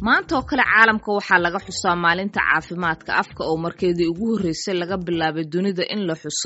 maanta oo kale caalamka waxaa laga xusaa maalinta caafimaadka afka oo markeedii ugu horreysay laga bilaabay dunida in la xuso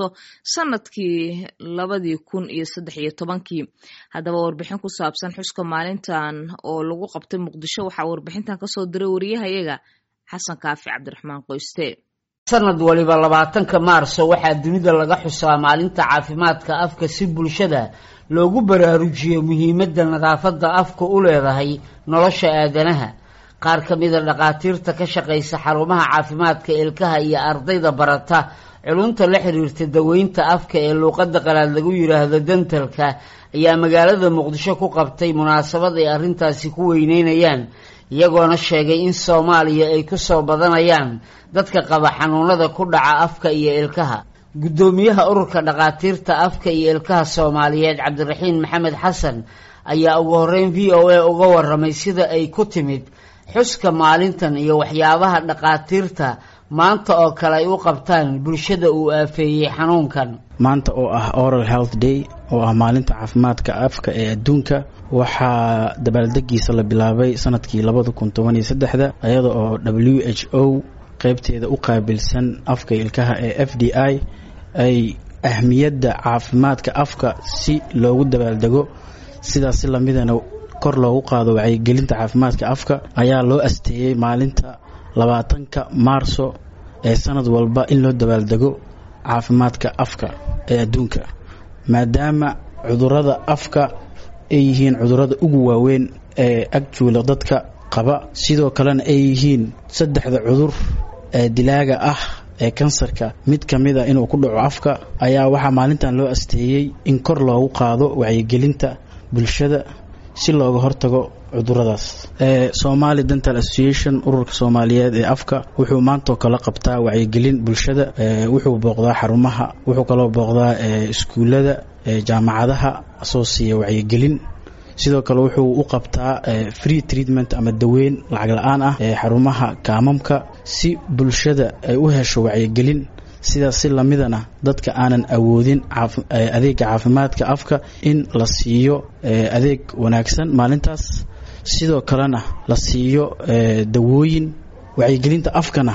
sanadkii labadii kun iyo saddex iyo tobankii haddaba warbixin ku saabsan xuska maalintan oo lagu qabtay muqdisho waxaa warbixintan kasoo diray wariyahayaga xasan kaafi cabdiraxmaan qoyste sanad waliba labaatanka maarso waxaa dunida laga xusaa maalinta caafimaadka afka si bulshada loogu baraarujiyo muhiimadda nadaafadda afka u leedahay nolosha aadanaha qaar ka mida dhakhaatiirta ka shaqaysa xarumaha caafimaadka ilkaha iyo ardayda barata culunta la xiriirta daweynta afka ee luuqadda qalaad lagu yidhaahdo dentalka ayaa magaalada muqdisho ku qabtay munaasabad ay arrintaasi ku weyneynayaan iyagoona sheegay in soomaaliya ay ku soo badanayaan dadka qaba xanuunada ku dhaca afka iyo ilkaha guddoomiyaha ururka dhakhaatiirta afka iyo ilkaha soomaaliyeed cabdiraxiin maxamed xasan ayaa ugu horeyn v o a uga waramay sida ay ku timid xuska maalintan iyo waxyaabaha dhakhaatiirta maanta oo kale ay u qabtaan bulshada uu aafeeyey xanuunkan maanta oo ah oral health day oo ah maalinta caafimaadka afka ee adduunka waxaa dabaaldegiisa la bilaabay sanadkii labada kun toban iyo saddexda iyada oo w h o qeybteeda u qaabilsan afka ilkaha ee f d i ay ahmiyadda caafimaadka afka si loogu dabaaldego sidaas si lamidana kor loogu qaado wacyigelinta caafimaadka afka ayaa loo asteeyey maalinta labaatanka maarso ee sanad walba in loo dabaaldego caafimaadka afka ee adduunka maadaama cudurada afka ay yihiin cudurada ugu waaweyn ee agjuula dadka qaba sidoo kalena ay yihiin saddexda cudur ee dilaaga ah ee kansarka mid ka mid a inuu ku dhaco afka ayaa waxaa maalintan loo asteeyey in kor loogu qaado wacyigelinta bulshada si looga hortago cuduradaas somali dental association ururka soomaaliyeed ee afka wuxuu maantoo kala qabtaa wacyigelin bulshada wuxuu booqdaa xarumaha wuxuu kaloo booqdaa iskuullada jaamacadaha soo siiya wacyigelin sidoo kale wuxuu u qabtaa free treatment ama daweyn lacag la-aan ah ee xarumaha kaamamka si bulshada ay u hesho wacyigelin sidaas si lamidana dadka aanan awoodin adeega caafimaadka afka in la siiyo adeeg wanaagsan maalintaas sidoo kalena la siiyo dawooyin wacyigelinta afkana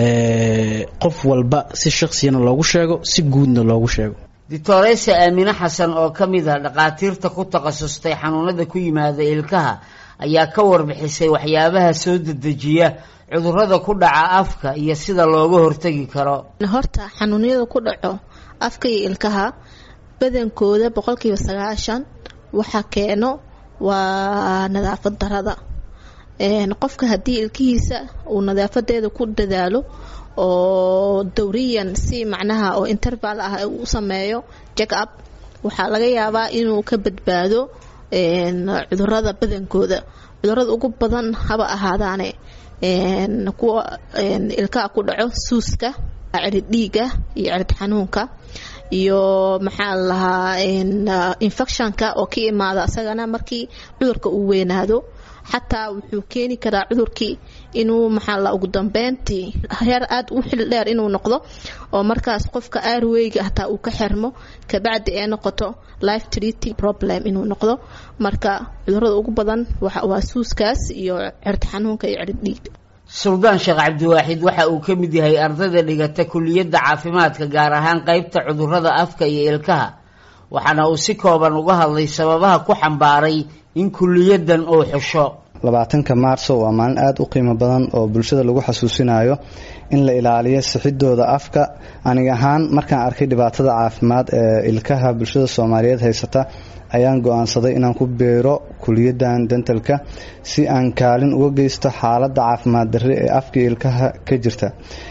qof walba si shaksiyana loogu sheego si guudna loogu sheego doctoresa aamine xasan oo ka mid ah dhakhaatiirta ku takhasustay xanuunada ku yimaada ilkaha ayaa ka warbixisay waxyaabaha soo dedejiya cudurada ku dhaca afka iyo sida looga hortegi karo horta xanuunyada ku dhaco afka iyo ilkaha badankooda boqolkiiba sagaashan waxa keeno waa nadaafad darada qofka haddii ilkihiisa uu nadaafadeeda ku dadaalo oo dowriyan si macnaha oo interval ah u sameeyo jack up waxaa laga yaabaa inuu ka badbaado cudurada badankooda cudurada ugu badan haba ahaadaane kuwa ilkaha ku dhaco suuska cirid dhiiga iyo cirid xanuunka iyo maxaa lahaa infectionka oo ka imaada isagana markii cudurka uu weynaado xataa wuxuu keeni karaa cudurkii inuu maxaa la ugu dambeyntii heer aad u xil dheer inuu noqdo oo markaas qofka aarweyga hataa uu ka xirmo kabacdi ee noqoto life treating problem inuu noqdo marka cudurada ugu badan waa suuskaas iyo cirid xanuunka iyo cirid dhiiga suldaan sheekh cabdiwaaxid waxa uu ka mid yahay ardayda dhigata kuliyadda caafimaadka gaar ahaan qeybta cudurada afka iyo ilkaha waxaana uu si kooban uga hadlay sababaha ku xambaaray in kuliyadan uu xusho labaatanka maarso waa maalin aada u qiimo badan oo bulshada lagu xasuusinayo in la ilaaliyo sixidooda afka aniga ahaan markaan arkay dhibaatada caafimaad ee ilkaha bulshada soomaaliyeed haysata ayaan go-aansaday inaan ku beero kuliyadan dentalka si aan kaalin uga geysto xaaladda caafimaad darre ee afka ilkaha ka jirta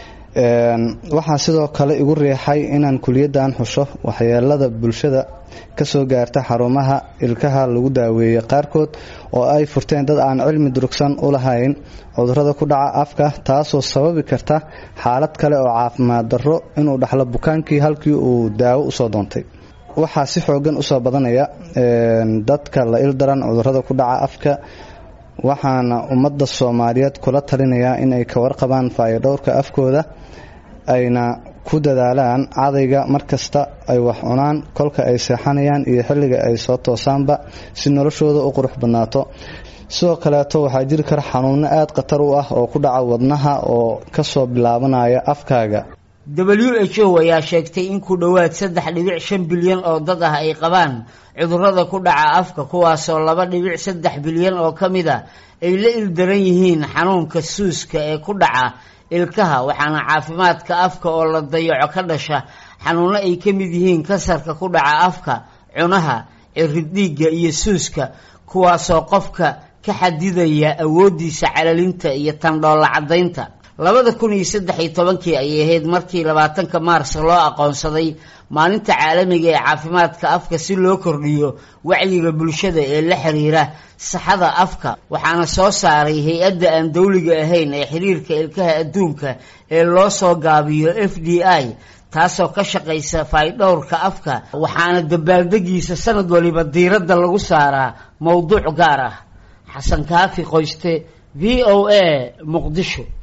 waxaa sidoo kale igu riixay inaan kuliyadan xusho waxyeelada bulshada kasoo gaarta xarumaha ilkaha lagu daaweeyey qaarkood oo ay furteen dad aan cilmi durugsan u lahayn cudurada ku dhaca afka taasoo sababi karta xaalad kale oo caafimaad darro inuu dhaxlo bukaankii halkii uu daawo usoo doontay waxaa si xoogan usoo badanaya dadka la ildaran cudurada ku dhaca afka waxaana ummadda soomaaliyeed kula talinayaa inay ka warqabaan faayodhowrka afkooda ayna ku dadaalaan cadayga markasta ay wax cunaan kolka ay seexanayaan iyo xilliga ay soo toosaanba si noloshooda u qurux badnaato sidoo kaleeto waxaa jiri kara xanuuno aada khatar u ah oo ku dhaca wadnaha oo kasoo bilaabanaya afkaaga w h o ayaa sheegtay in ku dhowaad saddex dhibic shan bilyan oo dad ah ay qabaan cudurrada ku dhaca afka kuwaasoo laba dhibic saddex bilyan oo ka mid a ay la ildaran yihiin xanuunka suuska ee ku dhaca ilkaha waxaana caafimaadka afka oo la dayaco ka dhasha xanuuno ay ka mid yihiin kasarka ku dhaca afka cunaha ciridhiigga iyo suuska kuwaasoo qofka ka xadidaya awooddiisa calalinta iyo tandhoolla caddaynta labada kun iyo saddex iyo tobankii ayay ahayd markii labaatanka maars loo aqoonsaday maalinta caalamiga ee caafimaadka afka si loo kordhiyo wacyiga bulshada ee la xiriira saxada afka waxaana soo saaray hay-adda aan dowliga ahayn ee xiriirka ilkaha adduunka ee loo soo gaabiyo f d i taasoo ka shaqaysa faydhowrka afka waxaana dabaaldegiisa sanad waliba diiradda lagu saaraa mowduuc gaar ah xasan kaafi qoyste v o a muqdisho